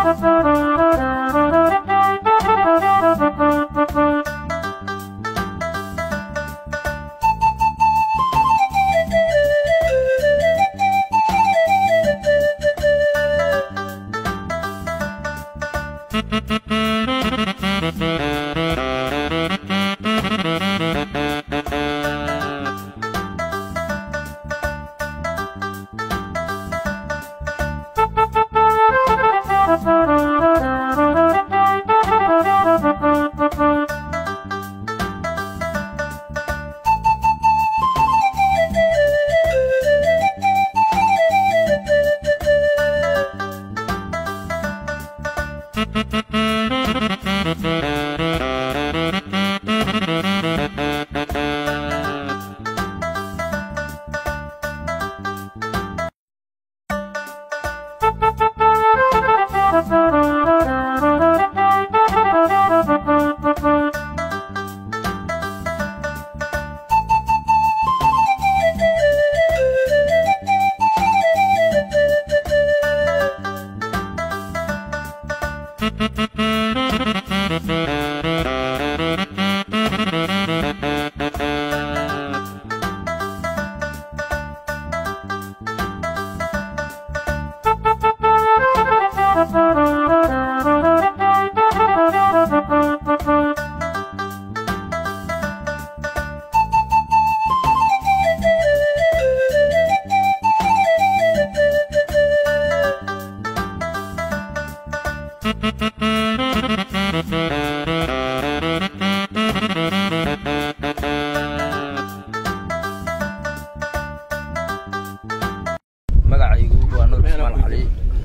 magacaygu waa nuur ismaan cali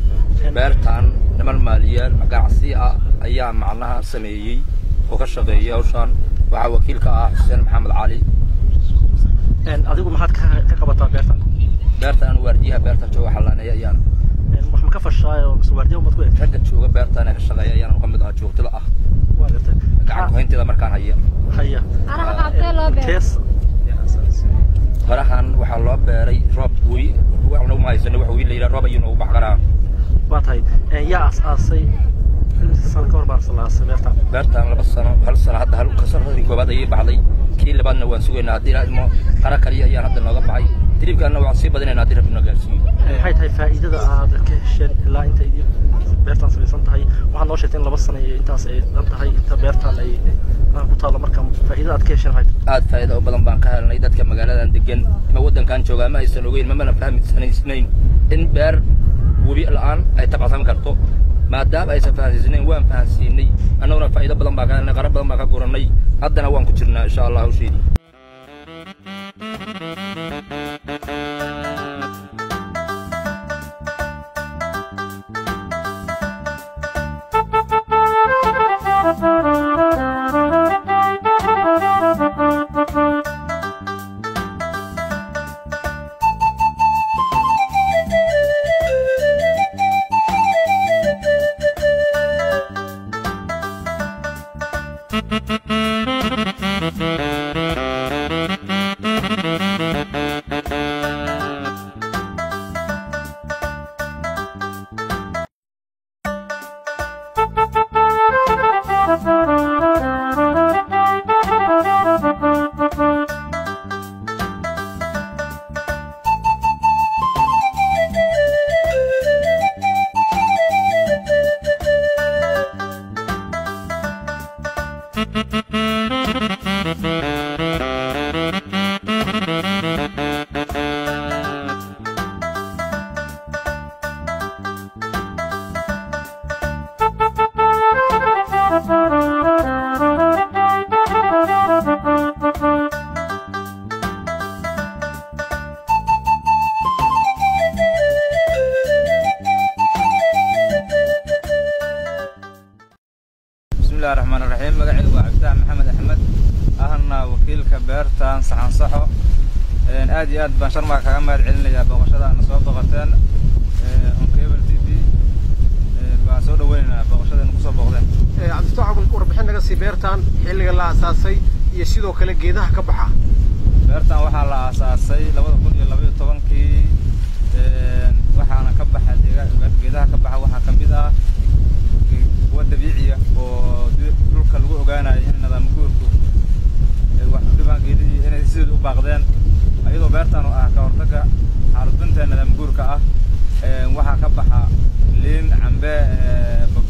beertan niman maaliyaal ganacsi ah ayaa macnaha sameeyey oo ka shaqeeyay hawshaan waxaa wakiilka ah xuseen maxamed cali adigu maxaad ka ka qabataa beertan beertan waardiyaha beerta jooga xallaaneeya ayaan wax ma ka fashaay oo waardiyaha umaad ku eegtay ragga jooga beertan ee ka shaqeeya ayaan ka mid ahaa joogtada ah waa gartay gacan kuhaynteeda markaan haya haya Araha qaabkee loo beero? kees farahan waxaa loo beeray roob wey waxna uma haysano wax wey la yidhaha roob ayuu noogu baxqaraa waa tahay yaa aas-aasay imise sano ka hor baan aas-aasay beertan beertan laba sano hal sano hadda hal kasaradii koobaad ayay baxday kii labaadna waan sugaynaa haddii ilaa ilmo qara kaliya ayaan hadda nooga baxay tribkaana waan sii badinaynaa haddii rabbi noo gaarsiiyo maxay tahay faa'iidada aad ka hesheen ilaa inta idin beertan samaysan tahay waxaad noo sheegtay in laba sano iyo intaas ay dhan tahay inta beertan ay aan ku taalo marka faa'iidada aad ka hesheen waxay tahay aad faa'iido u badan baan ka helnay dadka magaaladan degan ama waddankan joogaa ma aysan ogeyn mamana fahmisanaysnayn in beer webi la'aan ay tabcsan karto maadaama aysan fahansiisnayn waan fahansiinay annaguna faa'iido badan baan ka helnay qara badan baan ka gurannay haddana waan ku jirnaa insha allah hawsheedii bismillahi raxmaan raxiim magacaygu waa cabditax maxamed axmed ahna wakiilka beertan saxan saxo aad iyo aad baan sharmaa kaga mahad celinayaa booqashada aana soo booqateen oncable t v baan soo dhaweynaynaa booqashada nagu soo booqdeen cabdifatax warbixin naga sii beertan xilliga la aasaasay iyo sidoo kale geedaha ka baxa beertan waxaa la aasaasay labada kun iyo labaiyo tobankii waxaana ka baxa deega- geedaha ka baxa waxaa ka mid ah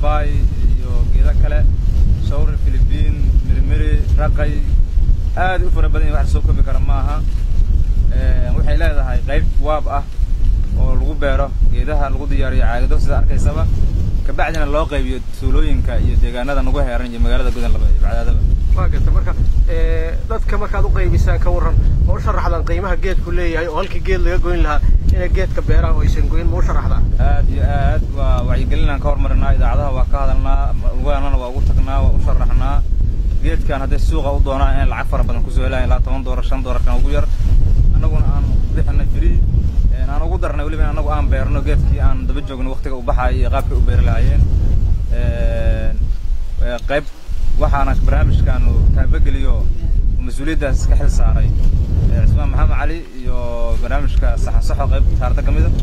babaay iyo geedo kale shawri filibiin mirimiri raqay aad u fara badan yahay wax la soo koobi kara ma aha waxay leedahay qayb waab ah oo lagu beero geedaha lagu diyaariyo caagado sida arkaysaba kabacdina loo qaybiyo tuulooyinka iyo deegaanada nagu heeran iyo magaalada gudanlaba iyo bacdaadaba waa garta marka dadka markaad u qaybisaan ka warran ma u sharaxdaan qiimaha geedku leeyahay oo halkii geed laga goyn lahaa inay geedka beeraan oo aysan goyn ma u sharaxdaan aad iyo aad waa wacyigelinaan ka hormarinaa idaacadaha waa ka hadalnaa ugaanana waa ugu tagnaa waa u sharaxnaa geedkan hadday suuqa u doonaan inay lacag fara badan kusoo helayan ilaa toban doolar shan doolarkan ugu yar annaguna aan bixinay free aan ugu darnay weliba in annagu aan beerno geedkii aan daba joogno waktiga u baxayo iyo qaabkay u beeri lahaayeen qayb waxaana barnaamijkaanu taabageliyo mas-uuliyaddaas ka xil saaray cismaan maxamed cali iyo barnaamijka saxan saxo qayb saarta ka mida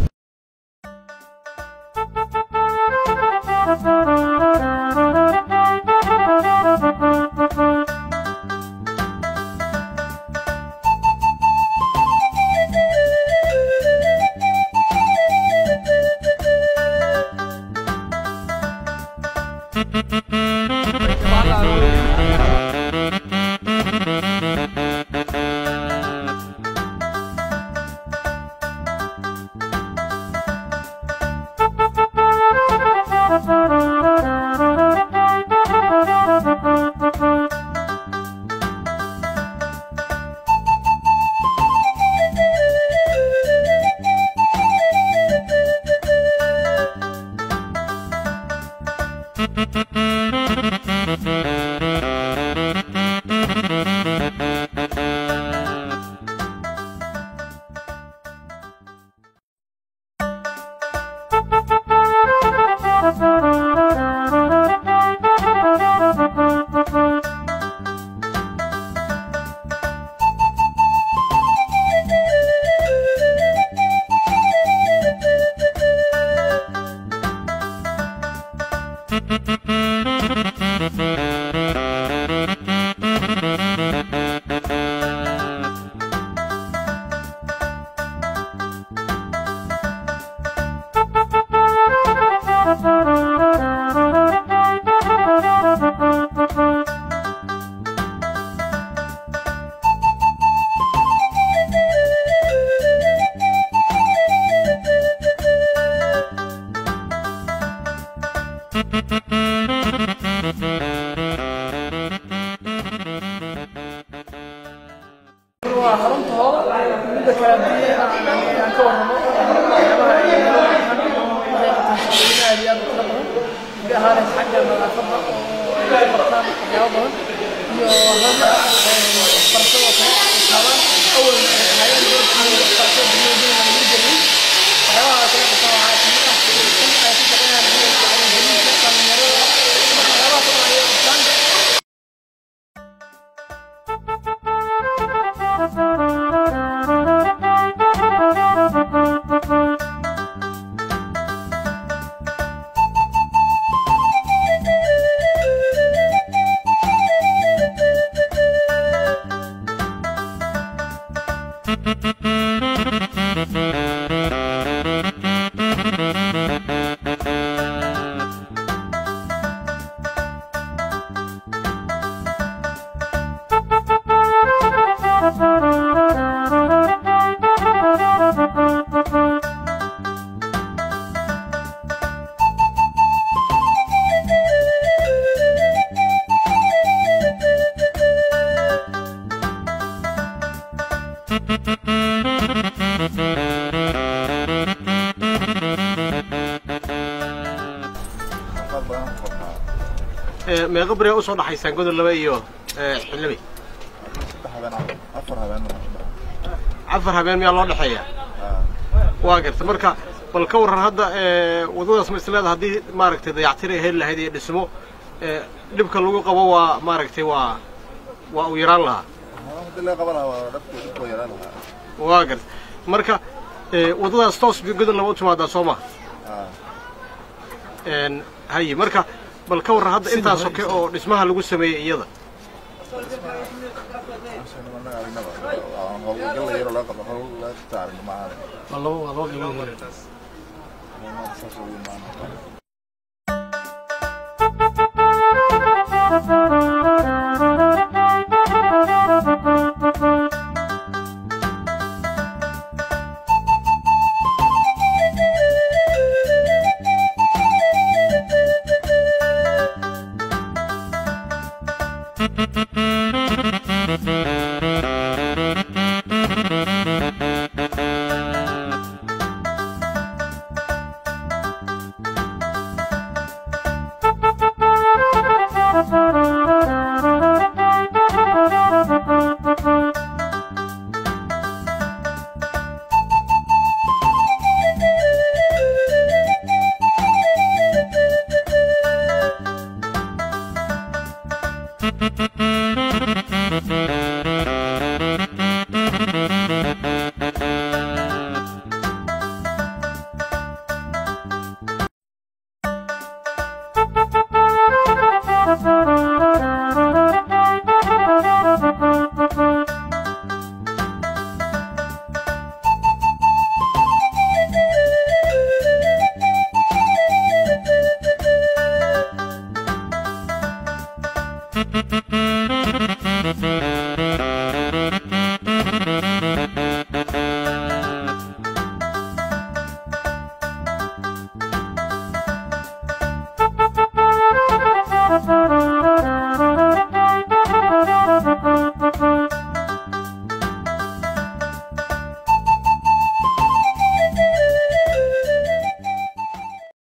waa xarunta hore midda kale haddii aan aan ka warramo waxyaabaha ay waxay qabtaan shaqooyin aad iyo aad u tiro badan gaar ahaan xagga nadaafadda oo ay ka bartaan waxyaabo badan iyo hada waxbarashada oo kale taabaan awal ay ahaayeen waxbarashada dunyada lagu jirin waxyaabaha kale qabtaan waxaa kamid ah in ay ku shaqeeyaan wacyigelinta dhalinyarada waxyaabaha kale ay qabtaan meeqa beri usoo dhaxaysaan godol laba iyo xildhibi afar habeen miyaa loo dhexeeya waa garta marka bal ka warran hadda waddadaas ma isleeda haddii maaragtay dayactir ay heli lahayd iyo dhismo dhibka lagu qabo waa maaragtay waa waa u yaraan lahaa waa garta marka waddadaas toos godol laba u timaadaa soo maha haye marka bal ka warran hadda intaas soke oo dhismaha lagu sameeyey iyada Thank you.